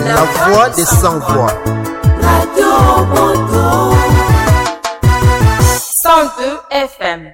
la voix des sans-voix. Radio Moto. 102 FM.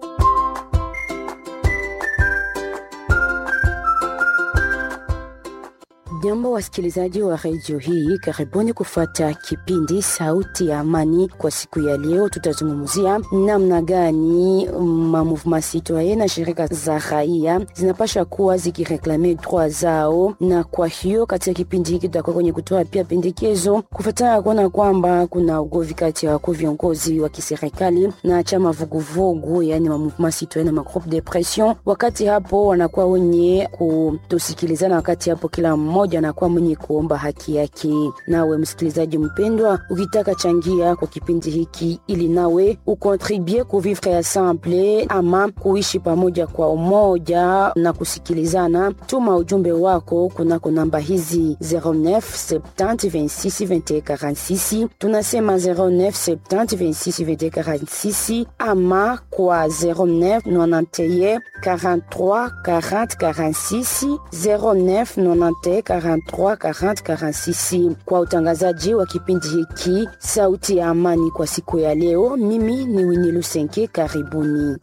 Jambo wasikilizaji wa redio hii, karibuni kufuata kipindi Sauti ya Amani. Kwa siku ya leo, tutazungumzia namna gani mamouvement citoyen na shirika za raia zinapasha kuwa zikireklame droit zao, na kwa hiyo katika kipindi hiki tutakuwa kwenye kutoa pia pendekezo kufuatana kuona kwamba kuna ugovi kati ya wakuu viongozi wa kiserikali na chama vuguvugu, yani mamouvement citoyen na magroupe de pression. Wakati hapo wanakuwa wenye kutosikilizana, wakati hapo kila mmoja anakuwa mwenye kuomba haki yake. Nawe msikilizaji mpendwa, ukitaka changia kwa kipindi hiki ili nawe ukontribue kuvivre ensemble ama kuishi pamoja kwa umoja na kusikilizana, tuma ujumbe wako kunako namba hizi 09 70 26 21 46. Tunasema 09 70 26 21 46 ama kwa 09 91 43 40 46 09 91 43 40 46. Kwa utangazaji wa kipindi hiki Sauti ya Amani kwa siku ya leo, mimi ni Wini Lusenke, karibuni.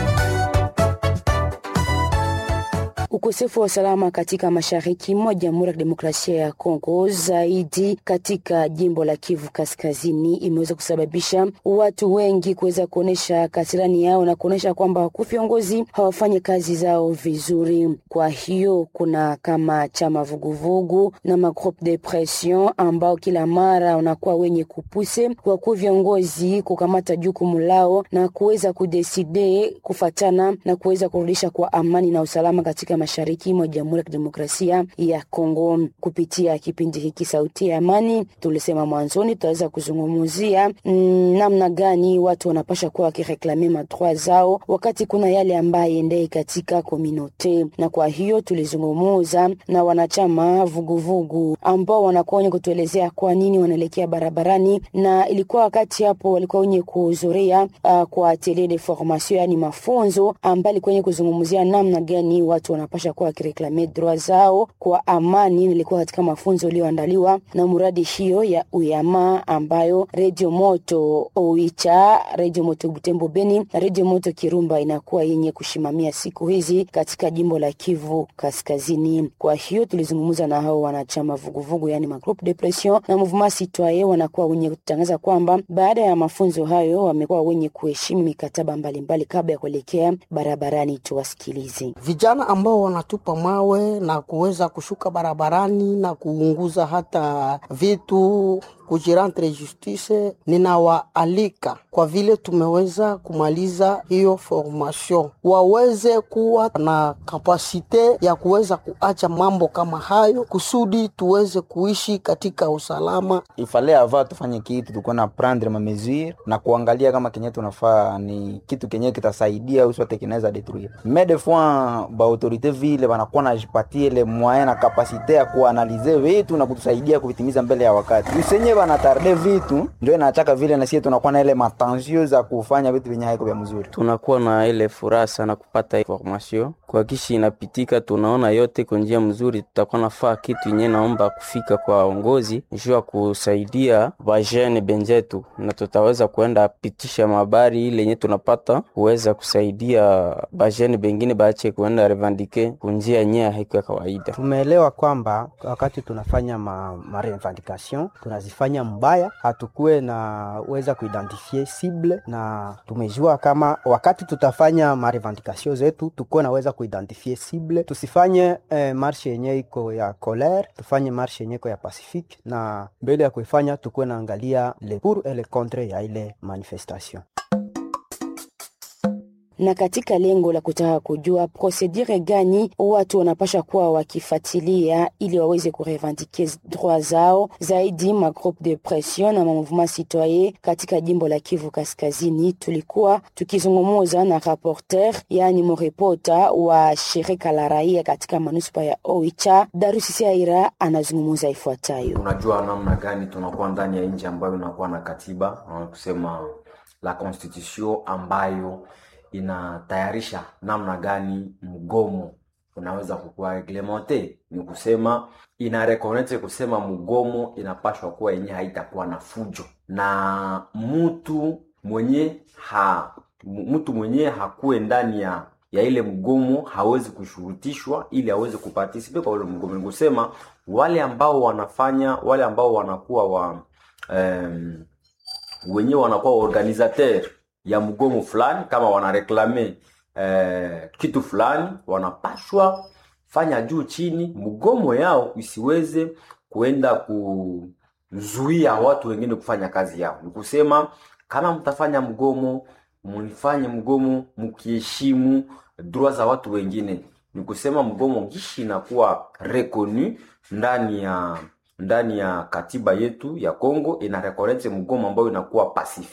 Ukosefu wa usalama katika mashariki mwa Jamhuri ya Kidemokrasia ya Kongo, zaidi katika jimbo la Kivu Kaskazini, imeweza kusababisha watu wengi kuweza kuonyesha kasirani yao na kuonyesha kwamba wakuu viongozi hawafanyi kazi zao vizuri. Kwa hiyo kuna kama chama vuguvugu na magroupe de pression ambao kila mara wanakuwa wenye kupuse wakuu viongozi kukamata jukumu lao na kuweza kudeside kufatana na kuweza kurudisha kwa amani na usalama katika mashariki mwa Jamhuri ya Kidemokrasia ya Kongo. Kupitia kipindi hiki Sauti ya Amani, tulisema mwanzoni tutaweza kuzungumzia mm, namna gani watu wanapasha kuwa wakireklame madroit zao wakati kuna yale ambaye endei katika kominote, na kwa hiyo tulizungumuza na wanachama vuguvugu ambao wanakuwa wenye kutuelezea kwa nini wanaelekea barabarani, na ilikuwa wakati hapo walikuwa wenye kuhudhuria uh, kwa atelier de formation, yani mafunzo ambayo ilikuwa wenye kuzungumzia namna gani watu wanapasha kuwa wakireklame droit zao kwa amani. Nilikuwa katika mafunzo iliyoandaliwa na muradi hiyo ya uyama ambayo redio moto Oicha, redio moto Butembo Beni na redio moto Kirumba inakuwa yenye kushimamia siku hizi katika jimbo la Kivu Kaskazini. Kwa hiyo tulizungumza na hao wanachama vuguvugu, yani magroupe de pression na mouvement citoyen, wanakuwa wenye kutangaza kwamba baada ya mafunzo hayo wamekuwa wenye kuheshimu mikataba mbalimbali kabla ya kuelekea barabarani. Tuwasikilize vijana ambao wanatupa mawe na kuweza kushuka barabarani na kuunguza hata vitu kujirantre justice, ninawaalika kwa vile tumeweza kumaliza hiyo formation, waweze kuwa na kapasite ya kuweza kuacha mambo kama hayo, kusudi tuweze kuishi katika usalama. ifale ava tufanye kitu tukuwa na prendre ma mesure na kuangalia kama kenye tunafaa ni kitu kenye kitasaidia au sote kinaweza detruire mais des fois ba autorite vile banakuwa najipatie ile moyen na kapasite ya kuanalize vitu na kutusaidia kuvitimiza mbele ya wakati usenye banatarde vitu ndio inachaka vile na sisi tunakuwa na ile matensio za kufanya vitu vyenye haiko vya mzuri tunakuwa na ile furaha sana kupata information kwa kishi inapitika, tunaona yote kwa njia mzuri. Tutakuwa nafaa kitu yenye naomba kufika kwa waongozi juu ya kusaidia bajene benjetu, na tutaweza kuenda pitisha mabari ile yenye tunapata kuweza kusaidia bajene bengine baache kuenda revandike kunjia yenye haiko ya kawaida. Tumeelewa kwamba wakati tunafanya ma, ma revendication tunazifanya mbaya, hatukuwe na weza kuidentifie cible, na tumejua kama wakati tutafanya ma revendication zetu tukuwe naweza kuidentifie cible, tusifanye eh, marshe yenye iko ya colere, tufanye marshe yenye iko ya pacifique, na mbele ya kuifanya tukuwe naangalia le pour et le contre ya ile manifestation na katika lengo la kutaka kujua prosedure gani watu wanapasha kuwa wakifuatilia ili waweze kurevendike droit zao zaidi, ma groupe de pression na ma mouvement citoyen katika jimbo la Kivu Kaskazini, tulikuwa tukizungumuza na rapporteur, yani morepota wa shirika la raia katika manuspa ya Oicha. Darusi Aira anazungumuza ifuatayo. Unajua namna gani tunakuwa ndani ya nchi ambayo inakuwa na katiba kusema la constitution ambayo inatayarisha namna gani mgomo unaweza kukuwa reglemente, ni kusema ina reconnect kusema mgomo inapashwa kuwa yenye haitakuwa na fujo na mtu mwenye ha mtu mwenye hakuwe ndani ya ya ile mgomo hawezi kushurutishwa ili aweze kupartisipe kwa ule mgomo. Ni kusema wale ambao wanafanya wale ambao wanakuwa wa um, wenyewe wanakuwa organisateur ya mgomo fulani, kama wanareklame eh, kitu fulani, wanapashwa fanya juu chini mgomo yao isiweze kuenda kuzuia watu wengine kufanya kazi yao. Ni kusema kama mtafanya mgomo, mlifanye mgomo mkiheshimu droit za watu wengine. Ni kusema mgomo gishi inakuwa reconu ndani ya ndani ya katiba yetu ya Kongo ina reconnect mgomo ambayo inakuwa pacifique